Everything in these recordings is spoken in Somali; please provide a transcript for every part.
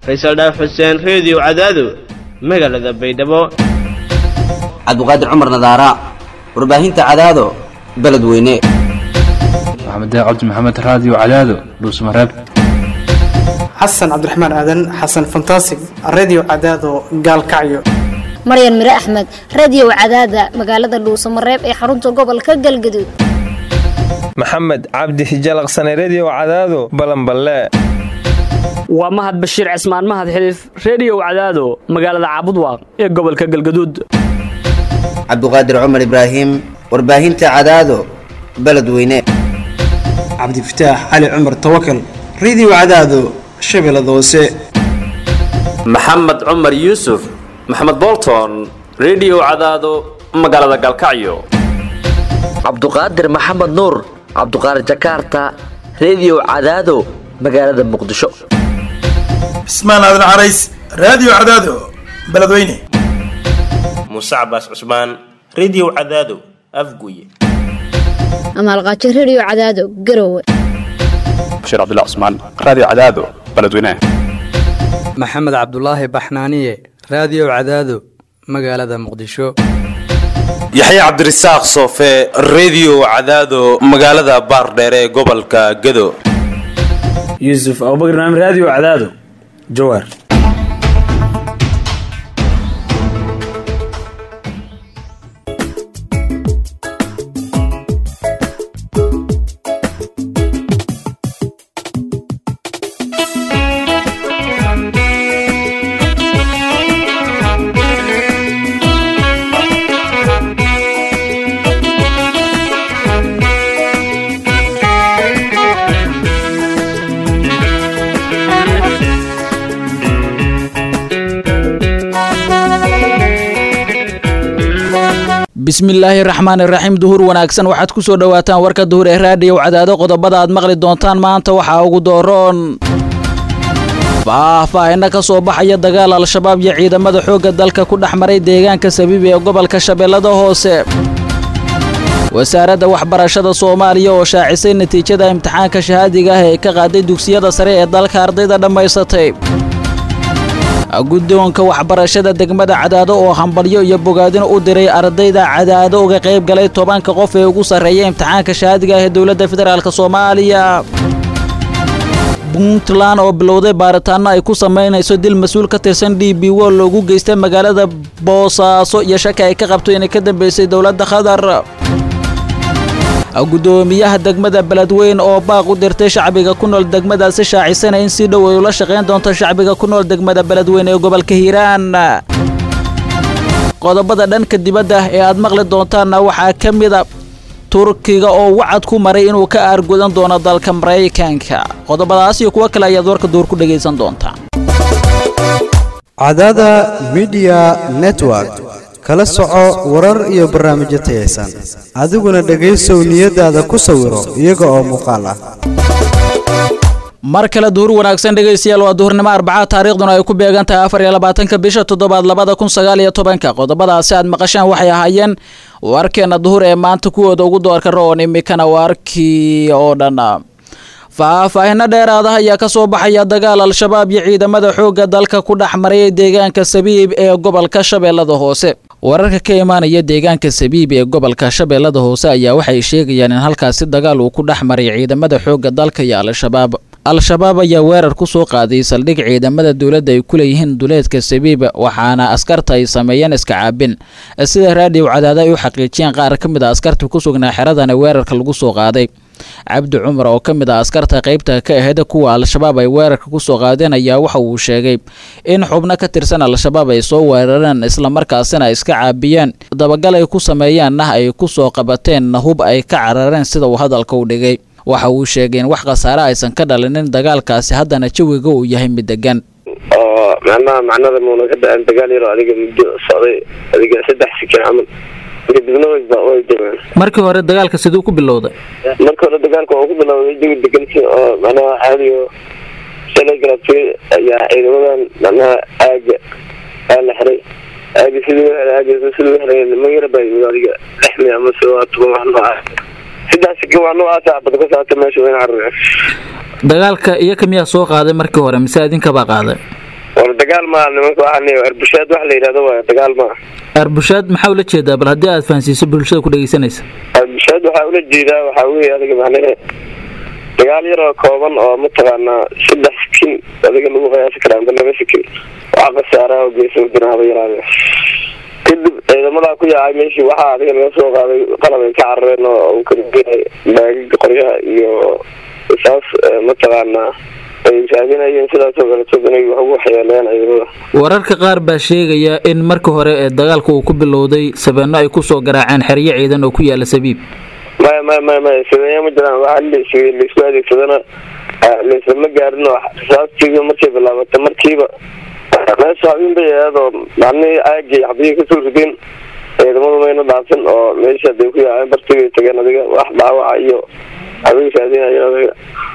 faysal dhaaf xuseen reediyo cadaado magaalada baydhabo cabdiqaadir cumar nadaara warbaahinta cadaado beledweyne maxamed cabdi maxamed raadiyo cadaado dhuusmareeb xasan cabdiraxmaan aadan xasan fantasig redio cadaado gaalkacyo maryan mire axmed radio cadaada magaalada dhuusamareeb ee xarunta gobolka galgaduud maxamed cabdi hijalaqsane redio cadaado balanballe waa mahad bashiir cismaan mahad xiliif reediyow cadaado magaalada caabudwaaq ee gobolka galgaduud cabdiqaadir cumar ibraahim warbaahinta cadaado beledweyne cabdifataax cali cumar tawakal redio cadaado shabeellada hoose maxamed cumar yuusuf maxamed bolton redio cadaado magaalada galkacyo cabduqaadir maxamed nuur cabduqaadir jakaarta redio cadaado magaalada muqdisho cismaan aadan carays raadiyo cadaado beledweyne muuse cabaas cusmaan redio cadaado afguye amaalqaajo redio cadaado garowe bashiir cabdilla cusmaan raadiyo cadaado beledweyne maxamed cabdulaahi baxnaaniye raadiyo cadaado magaalada muqdisho yaxya cabdirasaaq soofe redio cadaado magaalada baardheere ee gobolka gado yuusuf abubakr naam raadiyo cadaado jawaar bismillaahi raxmaan iraxiim duhur wanaagsan waxaad ku soo dhowaataan warka duhur ee raadiyow cadaado qodobada aad maqli doontaan maanta waxaa ugu dooroon faahfaahina ka soo baxaya dagaal al-shabaab iyo ciidamada xoogga dalka ku dhex maray deegaanka sabiibi ee gobolka shabeellada hoose wasaaradda waxbarashada soomaaliya oo shaacisay natiijada imtixaanka shahaadiga ah ee ka qaaday dugsiyada sare ee dalka ardayda dhammaysatay guddoonka waxbarashada degmada cadaado oo hambalyo iyo bogaadino u diray ardayda cadaado uga qayb galay tobanka qof ee ugu sarreeya imtixaanka shahaadiga ah ee dowladda federaalk soomaaliya puntland oo bilowday baaritaano ay ku samaynayso dil mas-uul ka tirsan d b wo loogu geystay magaalada boosaaso iyo shaki ay ka qabto inay ka dambeysay dowladda qatar guddoomiyaha degmada beledweyn oo baaq u dirtay shacbiga ku nool degmadaasi shaacisana in si dhow ay ula shaqayn doonto shacbiga ku nool degmada beledweyn ee gobolka hiiraan qodobada dhanka dibadda ee aad maqli doontaanna waxaa ka mida turkiga oo wacad ku maray inuu ka aargudan doono dalka maraykanka qodobadaas iyo kuwo kale ayaad warka duur ku dhegaysan doontaa cadaada midiya network kala soco warar iyo barnaamijyo tayaysan adiguna dhegaysow niyadaada ku sawiro iyaga oo muuqaal ah mar kale duhur wanaagsan dhegaystayaal waa duhurnimo arbaca taariikhduna ay ku beegan tahay afar iyo labaatanka bisha toddobaad labada kun sagaal iyo tobanka qodobadaasi aad maqashaan waxay ahaayeen warkeena duhur ee maanta kuwooda ugu doorka roon imikana waarkii oo dhan faahfaahino dheeraada ayaa ka soo baxaya dagaal al-shabaab iyo ciidamada xoogga dalka ku dhex maray deegaanka sabiib ee gobolka shabeellada hoose wararka ka imaanaya deegaanka sabiib ee gobolka shabeellada hoose ayaa waxay sheegayaan in halkaasi dagaal uu ku dhex maray ciidamada xoogga dalka iyo al-shabaab al-shabaab ayaa weerar ku soo qaaday saldhig ciidamada dowladda ay ku leeyihiin duleedka sabiib waxaana askarta ay sameeyeen iska caabin sida raadiyow cadaada ay u xaqiijiyeen qaar ka mid a askarta ku sugnaa xeradana weerarka lagu soo qaaday cabdi cumar oo ka mid ah askarta qaybta ka ahayd kuwa al-shabaab ay weerarka ku soo qaadeen ayaa waxa uu sheegay in xubno ka tirsan al-shabaab ay soo weerareen islamarkaasina ay iska caabiyeen dabagal ay ku sameeyeenna ay ku soo qabateen hub ay ka carareen sida uu hadalka u dhigay waxa uu sheegay in wax khasaare aysan ka dhalinin dagaalkaasi haddana jawiga uu yahay mid degan oo macnaha macnada muuna ka dhaceen dagaal yaro adiga muddo socday adiga saddex sikin camal kadibna way way degaan markii hore dagaalka siduu ku bilowday marka hore dagaalka oo ku bilowday jawi degan si oo macnaha caadi oo shalay galabtay ayaa ciidamadan macnaha aaga aa la xiray aaga sidii aaga sidii xiray ma yara baa yimid adiga lixmi ama se waa toban wax noocaas saddex sikin waa noocaasa bada ka saata meesha wayna carareen dagaalka iyo ka miyaa soo qaaday markii hore mise idinkabaa qaaday dagaal maa nimanka waxaa arbushaad wax la yidhahdo waay dagaal maa arbushaad maxaa ula jeedaa bal haddii aad fahansiiso bulshada ku dhegeysanaysa arbushaad waxaa ula jeedaa waxaa weeye adiga macnahe dagaal yar oo kooban oo mataqaanaa saddex sikin adiga lagu qiyaasi karaa amba laba sikin waxaa khasaaraha oo geysan jira haba yaraade kadib ciidamadaa ku yaacay meeshii waxaa adiga laga soo qaaday qalab ay ka carareen oo uu kamidyahay baagig qoryaha iyo saas mataqaanaa ay raadinayeen sidaasoo kaleto inay wax ugu waxyeeleeyaan ciidamada wararka qaar baa sheegaya in marka hore ee dagaalka uu ku bilowday sabeeno ay kusoo garaaceen xeryo ciidan oo ku yaala sabiib maya maya maya maya sabeeya ma jiraan waxaa las laisku adeegsadana laislama gaarin oo rasaastii markay bilaabatay markiiba meesha habeen bay ahayd oo macnihii aagii xabiyii kasoo rideen ciidamadu mayna dhaafin oo meesha haday ku yaaceen bartigay tageen adiga wax dhaawaca iyo habeen raadinayo adiga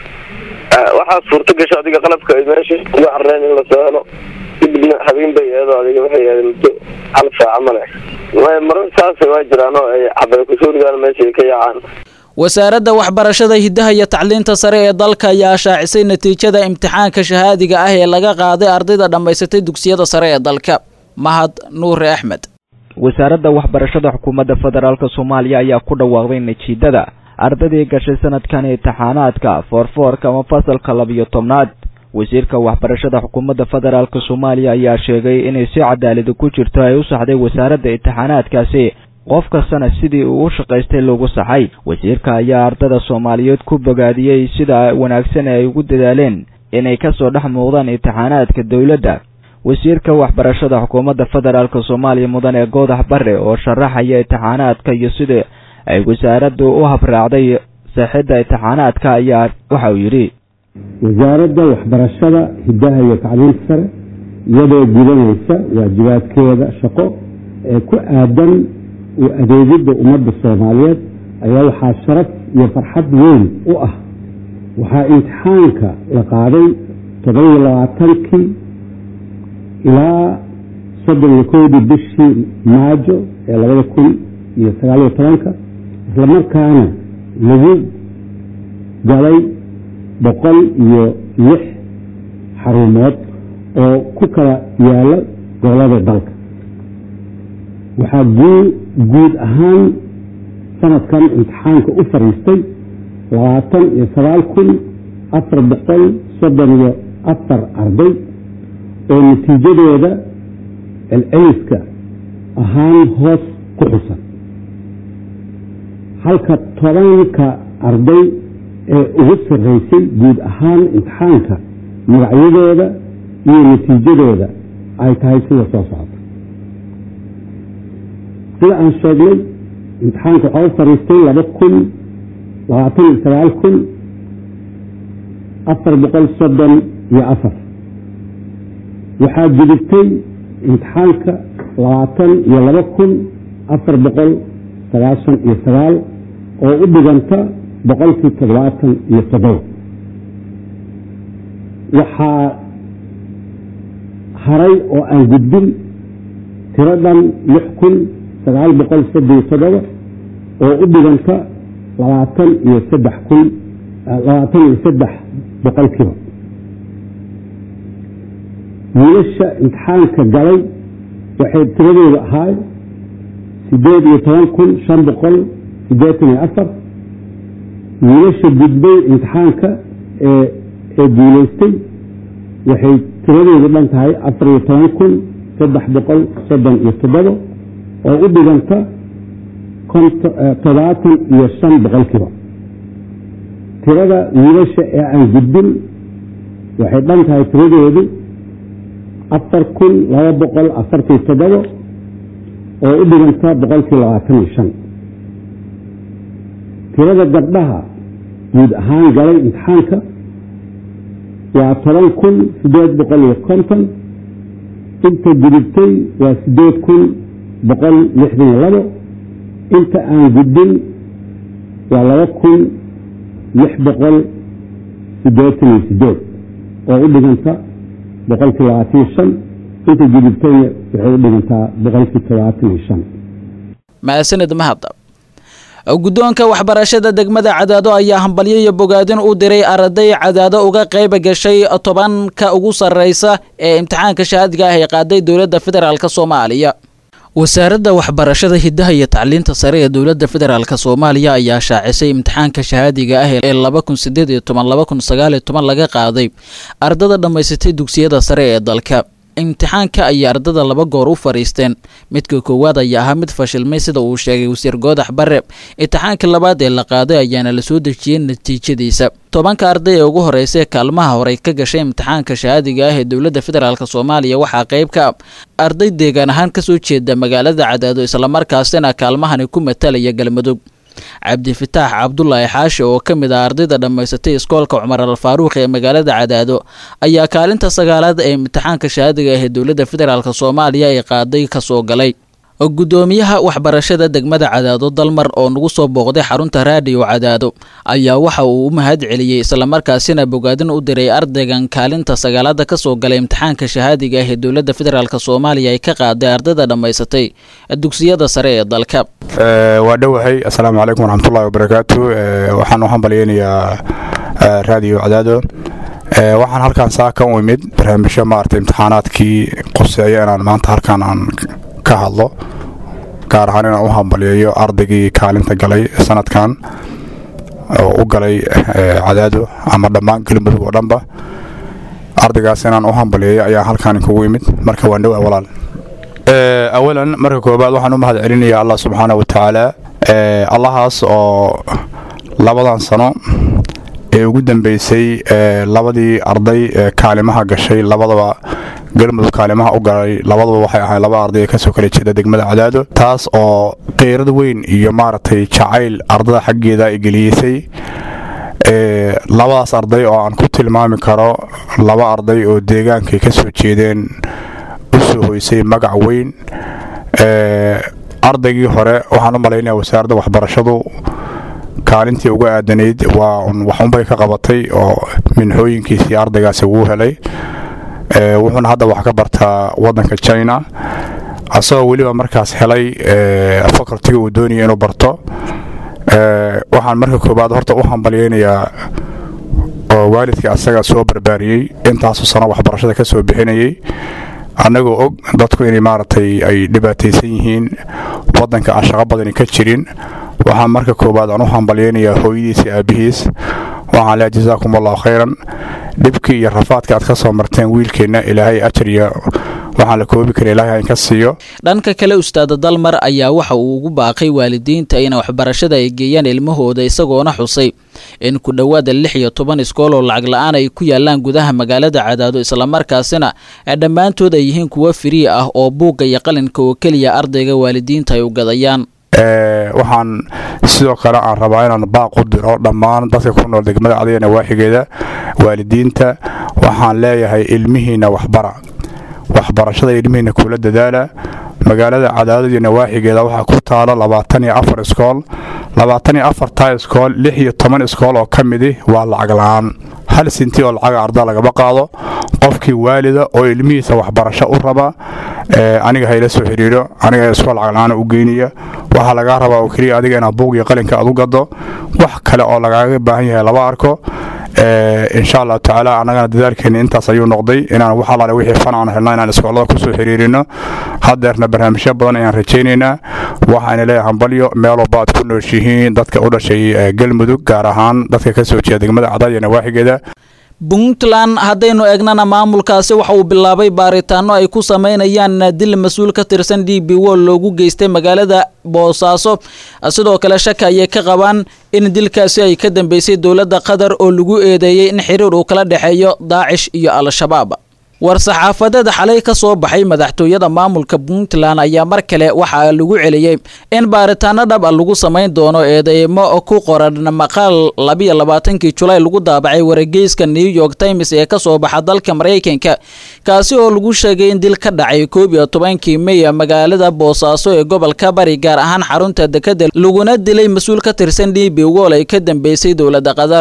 waxaa suurta gasha adiga qalabka ay meesha uga carreen in lasoo helo kadibna habeen bay ahayd oo adiga waxay ahayd muddo hal saaca male maya marar saasa waa jiraan oo ay xabay kusoo ridaan meesha ay ka yaacaan wasaaradda waxbarashada hiddaha iyo tacliinta sare ee dalka ayaa shaacisay natiijada imtixaanka shahaadiga ah ee laga qaaday ardayda dhammaysatay dugsiyada sare ee dalka mahad nuure axmed wasaaradda waxbarashada xukuumadda federaalk soomaaliya ayaa ku dhawaaqday natiijada ardaydii gashay sanadkan imtixaanaadka foorfoorka ama fasalka labiyo tobnaad wasiirka waxbarashada xukuumadda federaalk soomaaliya ayaa sheegay inay si cadaalada ku jirto ay u saxday wasaaradda imtixaanaadkaasi qof kastana sidii uu u shaqaystay lagu saxay wasiirka ayaa ardada soomaaliyeed ku bogaadiyey sida wanaagsan ay ugu dadaaleen inay kasoo dhex muuqdaan imtixaanaadka dowladda wasiirka waxbarashada xukuumadda federaalk soomaaliya mudane goodax bare oo sharaxaya imtixaanaadka iyo sida ay wasaaraddu u habraacday saxidda imtixaanaadka ayaa waxa uu yidhi wasaaradda waxbarashada hiddaha iyo tacliinta sare iyadoo gudanaysa waajibaadkeeda shaqo ee ku aadan u adeegidda ummadda soomaaliyeed ayaa waxaa sharaf iyo farxad weyn u ah waxaa imtixaanka la qaaday toddobiyo labaatankii ilaa soddon iyo kowdii bishii maajo ee labada kun iyo sagaaliyo tobanka islamarkaana lagu galay boqol iyo lix xarumood oo ku kala yaala gobolada dalka waxaa guud ahaan sanadkan imtixaanka u fariistay labaatan iyo sagaal kun afar boqol soddon iyo afar arday oo natiijadooda celceliska ahaan hoos ku xusan halka tobanka arday ee ugu sarreysay guud ahaan imtixaanka magacyadooda iyo natiijadooda ay tahay sida soo socota sida aan sheegnay imtixaanka waxaa u fariistay laba kun labaatan iyo sagaal kun afar boqol soddon iyo afar waxaa gudubtay imtixaanka labaatan iyo laba kun afar boqol sagaashan iyo sagaal oo u dhiganta boqolkii toddobaatan iyo toddoba waxaa haray oo aan gudbin tiradhan lix kun sagaal boqol saddeyo toddoba oo u dhiganta labaatan iyo saddex kun labaatan iyo saddex boqolkiiba wiilasha imtixaanka galay waxay tiradooda ahaay sideed iyo toban kun shan boqol siddeetan iyo afar wiilasha gudbay imtixaanka ee ee guulaystay waxay tiradoodu dhan tahay afar iyo toban kun saddex boqol soddon iyo toddoba oo u dhiganta toddobaatan iyo shan boqolkiiba tirada wiilasha ee aan gudbin waxay dhan tahay tiradoodu afar kun laba boqol afartii toddoba oo u dhiganta boqolkii labaatan iyo shan tirada gabdhaha guud ahaan galay imtixaanka waa toban kun siddeed boqol iyo konton inta gudubtay waa siddeed kun boqol lixdan iyo labo inta aan gudbin waa laba kun lix boqol siddeetan iyo siddeed oo u dhiganta boqolkii labaatan iyo shan inta gudubtayna waxay u dhigantaa boqolkii todobaatan iyo shan mahadsanid mahadda guddoonka waxbarashada degmada cadaado ayaa hambalyo iyo bogaadin u diray arday cadaado uga qayb gashay tobanka ugu sarreysa ee imtixaanka shahaadiga ah ee qaaday dowladda federaalk soomaaliya wasaaradda waxbarashada hiddaha iyo tacliinta sare ee dowladda federaalk soomaaliya ayaa shaacisay imtixaanka shahaadiga ah ee laba kun sideed iyo toban laba kun sagaal iyo toban laga qaaday ardada dhammaysatay dugsiyada sare ee dalka imtixaanka ayay ardada laba goor u fadhiisteen midka koowaad ayaa ahaa mid fashilmay sida uu sheegay wasiir goodax bare imtixaanka labaad ee la qaaday ayaana la soo dejiyey natiijadiisa tobanka arday ee ugu horeysa ee kaalmaha horey ka gashay imtixaanka shahaadiga ah ee dowladda federaalk soomaaliya waxaa qayb ka ah arday deegaan ahaan kasoo jeeda magaalada cadaado islamarkaasina kaalmahani ku matalaya galmudug cabdifitaax cabdulaahi xaashi oo ka mid ah ardayda dhammaysatay iskoolka cumar al faaruuq ee magaalada cadaado ayaa kaalinta sagaalaad ee imtixaanka shahaadiga ah ee dowladda federaalk soomaaliya ay qaaday kasoo galay gudoomiyaha waxbarashada degmada cadaado dalmar oo nagu soo booqday xarunta raadiyo cadaado ayaa waxa uu u mahad celiyey islamarkaasina bogaadin u diray ardaygan kaalinta sagaalaada kasoo galay imtixaanka shahaadiga ah ee dowladda federaalk soomaaliya ay ka qaaday ardayda dhammaysatay dugsiyada sare ee dalka waa dhowahay assalaamu calaykum waraxmatullahi wabarakaatu waxaan u hambalyeynayaa raadiyo cadaado waxaan halkaan saaka u imid barnaamijyo maarata imtixaanaadkii quseeya inaan maanta halkaan aan ka hadlo gaar ahaan inaan u hambalyeeyo ardaygii kaalinta galay sanadkan oo u galay cadaado ama dhammaan galmudug oo dhanba ardaygaas inaan u hambalyeeyo ayaa halkaan kugu imid marka waan dhowaa walaal awalan marka koobaad waxaan u mahad celinayaa allah subxaana wa tacaala allahaas oo labadan sano ee ugu dambeysay labadii arday ee kaalimaha gashay labadaba galmudug kaalimaha u galay labadaba waxay ahayn laba arday ee kasoo kala jeeda degmada cadaado taas oo qiirad weyn iyo maaragtay jacayl ardada xaggeeda ay geliyeysay labadaas arday oo aan ku tilmaami karo laba arday oo deegaankay ka soo jeedeen u soo hoysay magac weyn ardaygii hore waxaan u malaynaya wasaaradda waxbarashadu kaalintii uga aadanayd waa waxunbay ka qabatay oo minxooyinkiisii ardaygaasi wuu helay wuxuuna hadda wax ka bartaa wadanka china asagoo weliba markaas helay facultiga uu doonaya inuu barto waxaan marka koobaad horta u hambalyeynayaa oo waalidkii asaga soo barbaariyey intaasu sano waxbarashada ka soo bixinayay annagoo og dadku inay maaragtay ay dhibaataysan yihiin wadanka aan shaqo badani ka jirin waxaan marka koowaad aan u hambalyeynayaa hooyadiis iyo aabihiis waxaan leehay jasaakum allahu khayran dhibkii iyo rafaadka aad ka soo marteen wiilkeenna ilaahay ajar iyo waxaan la koobi kara ilaahay in ka siiyo dhanka kale ustaada dalmar ayaa waxa uu ugu baaqay waalidiinta in waxbarashada ay geeyaan ilmahooda isagoona xusay in ku dhowaada lix iyo toban iskool oo lacag la-aan ay ku yaalaan gudaha magaalada cadaado islamarkaasina dhammaantood ay yihiin kuwo firii ah oo buugga iyo qalinka oo keliya ardayga waalidiinta ay u gadayaan waxaan sidoo kale aan rabaa inaan baaq u diro dhammaan dadka ku nool degmada cadaya nawaaxigeeda waalidiinta waxaan leeyahay ilmihiinna waxbara waxbarashada ilmihiinna kula dadaala magaalada cadaadad iyo nawaaxigeeda waxaa ku taalo labaatan iyo afar iskool labaatan iyo afartaa iskool lix iyo toban iskool oo ka midi waa lacag la-aan hal sinti oo lacaga arda lagama qaado qofkii waalida oo ilmihiisa waxbarasho u raba aniga hayla soo xidhiidho aniga iskool lacag la-aan u geynaya waxaa lagaa rabaa oo keliya adiga inaad buug iyo qalinka aad u gado wax kale oo lagaaga baahan yahay lama arko insha allahu tacaala annagana dadaalkeeni intaas ayuu noqday inaan wax alaale wixii fan aan helna inaan iskoolada kusoo xiriirino haddeerna barnaamijyo badan ayaan rajaynaynaa waxaana leeyahay hambalyo meel walba aad ku nooshihiin dadka u dhashay galmudug gaar ahaan dadka ka soo jeeda degmada cadaad iyo nawaaxigeeda puntland haddaynu eegnana maamulkaasi waxa uu bilaabay baaritaano ay ku sameynayaan dil mas-uul ka tirsan d b wol loogu geystay magaalada boosaaso sidoo kale shaka ayay ka qabaan in dilkaasi ay ka dambeysay dowladda qatar oo lagu eedeeyey in xiriir uu kala dhexeeyo daacish iyo al-shabaab war-saxaafadeed xalay ka soo baxay madaxtooyada maamulka puntland ayaa mar kale waxaa lagu celiyey in baaritaano dhab a lagu samayn doono eedeymo ku qoran maqaal labiyo labaatankii julaay lagu daabacay wargeyska new york times ee kasoo baxa dalka maraykanka kaasi oo lagu sheegay in dil ka dhacay koob iyo tobankii mey magaalada boosaaso ee gobolka bari gaar ahaan xarunta dekada laguna dilay mas-uul ka tirsan d b wol ay ka dambeysay dowladda qatar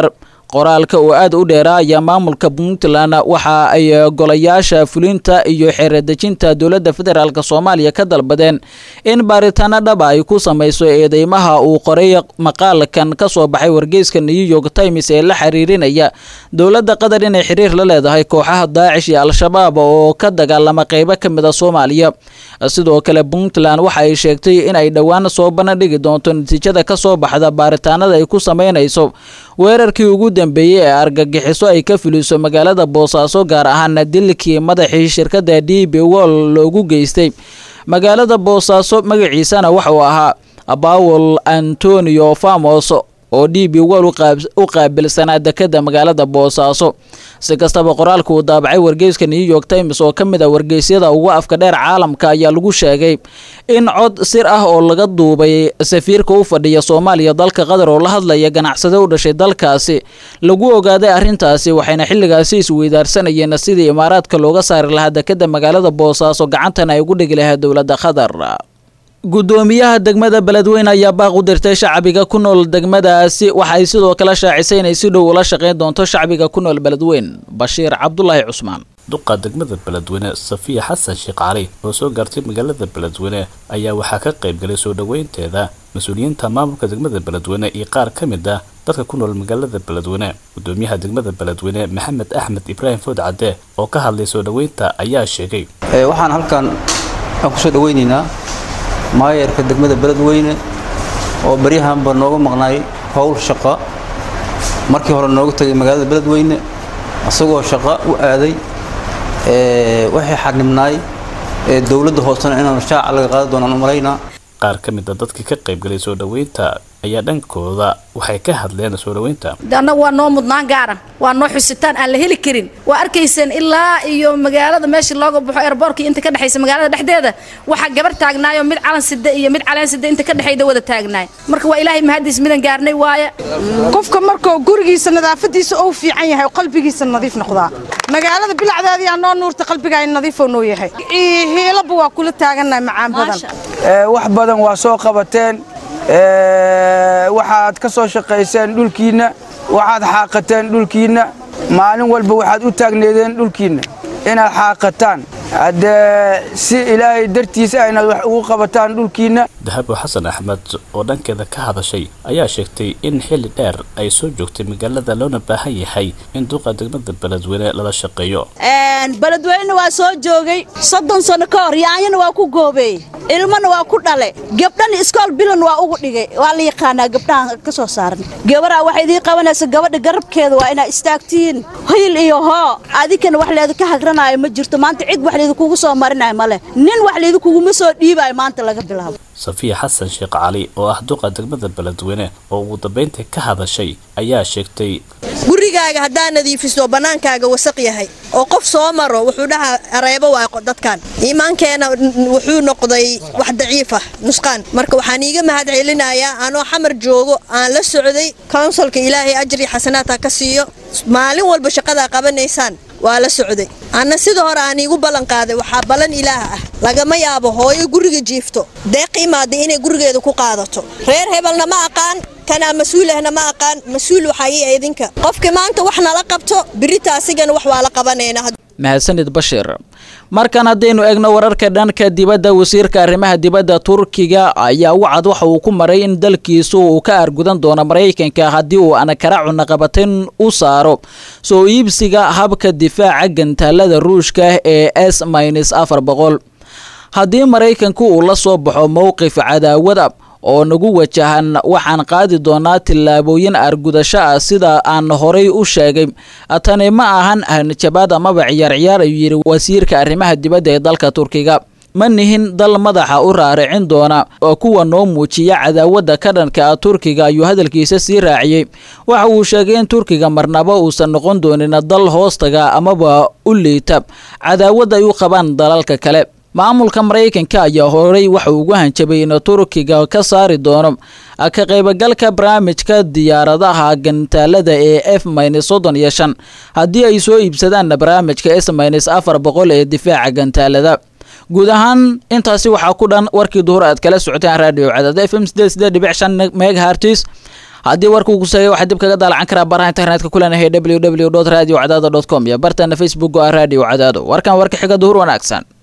qoraalka oo aad u dheeraa ayaa maamulka puntland waxa ay golayaasha fulinta iyo xeeradejinta dowladda federaalk soomaaliya ka dalbadeen in baaritaano dhaba ay ku samayso eedeymaha uu qoray maqaalkan ka soo baxay wargeyska new york times ee la xiriirinaya dowladda qatar inay xiriir la leedahay kooxaha daacish iyo al-shabaab oo ka dagaalama qeybo ka mid a soomaaliya sidoo kale puntland waxa ay sheegtay in ay dhowaan soo bandhigi doonto natiijada ka soo baxda baaritaanada ay ku sameynayso weerarkii ugu dambeeyey ee argagixiso ay ka fuliso magaalada boosaaso gaar ahaan dilkii madaxii shirkadda d b wol loogu geystay magaalada boosaaso magaciisana waxauu ahaa bawel antonio famos oo d b wol u qaabilsanaa dekada magaalada boosaaso si kastaba qoraalka uu daabacay wargeyska new york times oo ka mid a wargeysyada ugu afka dheer caalamka ayaa lagu sheegay in cod sir ah oo laga duubay safiirka u fadhiya soomaaliya dalka qatar oo la hadlaya ganacsade u dhashay dalkaasi lagu ogaaday arrintaasi waxayna xilligaasi isweydaarsanayeen sidii imaaraadka looga saari lahaa dekada magaalada boosaaso gacantana ay ugu dhigi lahaa dowladda qatar gudoomiyaha degmada beledweyne ayaa baaq u dirtay shacbiga ku nool degmadaasi waxa ay sidoo kale shaacisay inay si dhow ula shaqayn doonto shacbiga ku nool beledweyn bashiir cabdulaahi cusmaan duqa degmada beledweyne safiya xasan sheekh cali oo soo gaartay magaalada beledweyne ayaa waxaa ka qayb galay soo dhoweynteeda mas-uuliyiinta maamulka degmada beledweyne iyo qaar ka mid ah dadka ku nool magaalada beledweyne gudoomiyaha degmada beledweyne maxamed axmed ibraahim food cadde oo ka hadlay soo dhoweynta ayaa sheegay waxaan halkan aan kusoo dhaweynaynaa maayarka degmada beledweyne oo baryahanba nooga maqnaay howl shaqo markii hore nooga tegay magaalada beledweyne isagoo shaqo u aaday waxay xanibnaay dowladda hoosena inaan shaaca laga qaadi doonaan u malaynaa qaar ka mid a dadkii ka qayb galay soo dhoweynta ayaa dhankooda waxay ka hadleen soo dhoweynta annagu waa noo mudnaan gaaran waa noo xusitaan aan la heli karin waa arkayseen ilaa iyo magaalada meesha looga baxo airboortkii inta ka dhexaysa magaalada dhexdeeda waxaa gabar taagnaayo mid calan sida iyo mid caleen sida inta ka dhexayda wada taagnaay marka waa ilaahay mahadiis midan gaarnay waaye qofka markuu gurigiisa nadaafadiisa ou fiican yahay oo qalbigiisa nadiif noqdaa magaalada bilacdeedii aa noo nuurta qalbigaa nadiifoo noo yahay hiilaba waa kula taagannahay macaan badan wax badan waa soo qabateen waxaad ka soo shaqayseen dhulkiinna waxaad xaaqateen dhulkiinna maalin walba waxaad u taagneedeen dhulkiinna inaad xaaqataan haddee si ilaahay dartiisa inaad wax ugu qabataan dhulkiinna dahabo xasan axmed oo dhankeeda ka hadashay ayaa sheegtay in xilli dheer ay soo joogtay magaalada loona baahan yahay in duqa degmada beledweyne lala shaqeeyo beledweyne waa soo joogay soddon sano ka hor yaanyana waa ku goobeey ilmana waa ku dhale gabdhan iskool bilan waa ugu dhigay waa la yaqaanaa gabdhahan ka soo saaran gabaraa waxay idiin qabanaysa gabadha garabkeeda waa inaa istaagtiin hiil iyo hoo adinkana wax leeda ka hagranaayo ma jirto maanta cid wax leedikugu soo marinayo male nin wax leedikuguma soo dhiibayo maanta laga bilaabo safiya xasan sheekh cali oo ah duqa degmada beledweyne oo ugu dambayntii ka hadashay ayaa sheegtay gurigaaga haddaa nadiifiso bannaankaaga wasaq yahay oo qof soo maro wuxuu dhahaa areebo waa dadkan iimaankeena wuxuu noqday wax daciif ah nusqaan marka waxaan iiga mahad celinayaa anoo xamar joogo aan la socday kownsalka ilaahay ajri xasanaadha ka siiyo maalin walba shaqadaa qabanaysaan waa la socday anna sida hore aan iigu ballan qaaday waxaa ballan ilaah ah lagama yaabo hooyo guriga jiifto deeq imaada inay gurigeeda ku qaadato reer hebelna ma aqaan kanaa mas-uulahna ma aqaan mas-uul waxaa ii idinka qofkii maanta wax nala qabto birita asigana wax waa la qabanaynaa mahadsanid bashir markan haddaynu eegno wararka dhanka dibadda wasiirka arrimaha dibadda turkiga ayaa wacad waxa uu ku maray in dalkiisu uu ka argudan doono maraykanka haddii uu anakara cunaqabatin u saaro soo iibsiga habka difaaca gantaalada ruushka ee s minus afar boqol haddii maraykanku uu la soo baxo mowqif cadaawada oo nagu wajahan waxaan qaadi doonaa tillaabooyin argudasho ah sida aan horay u sheegay tani ma ahan hanjabaad amaba ciyaarciyaar ayuu yidhi wasiirka arrimaha dibadda ee dalka turkiga ma nihin dal madaxa u raaricin doona oo kuwa noo muujiya cadaawadda ka dhanka ah turkiga ayuu hadalkiisa sii raaciyey waxa uu sheegay in turkiga marnaba uusan noqon doonin dal hoostaga amaba u liita cadaawad ay u qabaan dalalka kale maamulka maraykanka ayaa horay waxa ugu hanjabay in turkiga ka saari doono ka qaybagalka barnaamijka diyaaradaha gantaalada ee f minus soddon iyo shan haddii ay soo iibsadaan barnaamijka s minus afar boqol ee difaaca gantaalada guud ahaan intaasi waxaa ku dhan warkii duhur aad kala socoteen radio cadaad f m sideed sideed dhibic shan megahartis haddii warka uu kuseeyo waxaad dib kaga daalacan karaa baraha internetka kulanahay www radio cadaado com iyo bartana facebook oo ah radio cadaado warkan warka xiga duhur wanaagsan